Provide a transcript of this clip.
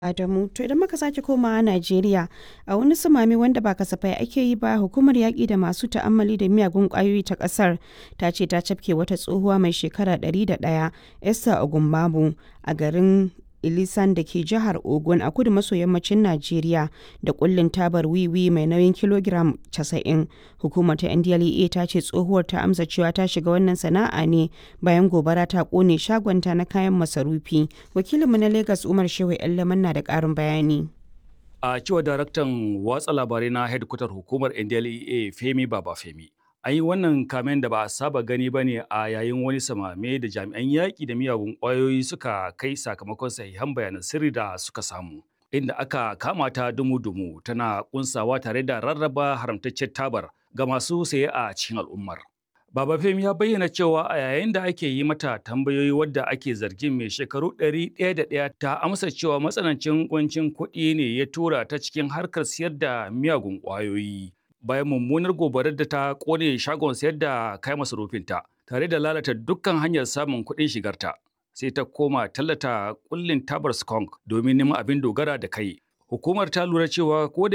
Adamu, to idan muka sake komawa Najeriya, a wani sumame wanda ba kasafai ake yi ba, hukumar yaƙi da masu ta'ammali da miyagun ƙwayoyi ta ƙasar ta ce ta cafke wata tsohuwa mai shekara 101, Esther Ogumbabu, a garin Ilisan da ke jihar Ogun a kudu maso yammacin Najeriya da kullin tabar wiwi mai nauyin kilogiram 90. Hukumar ta NDLEA ta ce tsohuwar ta amsa cewa ta shiga wannan sana'a ne bayan gobara ta kone shagonta na kayan masarufi. Wakilinmu na Lagos Umar Shehu Yallaman na da ƙarin bayani. A cewa daraktan watsa labarai na hedkwatar hukumar NDLEA Femi Baba Femi. An yi wannan kamen da ba a saba gani ba ne a yayin wani samame da jami'an yaƙi da miyagun ƙwayoyi suka kai sakamakon sahihan bayanan sirri da suka samu. Inda aka kama ta dumu-dumu tana kunsawa tare da rarraba haramtaccen tabar ga masu saye a cikin al'ummar. Baba Femi ya bayyana cewa a yayin da ake yi mata tambayoyi wadda ake zargin mai shekaru ɗari ɗaya da ɗaya ta amsa cewa matsanancin kuncin kuɗi ne ya tura ta cikin harkar siyar da miyagun ƙwayoyi. Bayan mummunar gobarar da ta ƙone shagon sayar da kayan masarufinta tare da lalata dukkan hanyar samun kuɗin shigarta. Sai ta koma tallata kullin tabar skunk domin neman abin dogara da kai. Hukumar ta lura cewa ko da